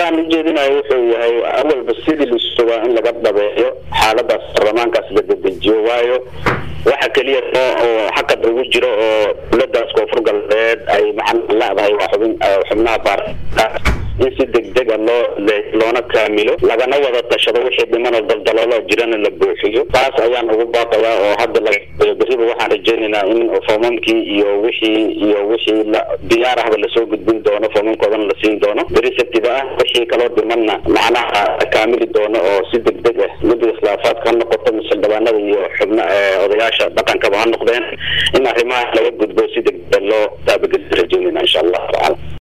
baaqaan ujeedinayo wuxuu yahay awalba sidii lisugaa in laga dhabeeyo xaaladaas baarlamaankaas la dedejiyo waayo waxa keliya oo xaqad ugu jiro oo dowladaas koonfur galbeed ay macna leedahay waa xubin xubnaha baarlamaanka in si degdega loo loona kaamilo lagana wada tashado wixii dhiman oo daldaloolo jirana la buuxiyo taas ayaan ugu baaqayaa oo hadda laga beriba waxaan rajaynaynaa in foomamkii iyo wixii iyo wixii la diyaar ahba lasoo gudbin doono foomamkoodana la siin doono beri sabtiba ah wixii kaloo dhimanna macnaha kaamili doono oo si degdeg ah guddiga khilaafaadka ha noqoto mildhibaanada iyo xubna odayaasha dhaqankaba ha noqdeen in arrimaha laga gudbo si degdeg loo taabageli rajaynayna insha allahu tacala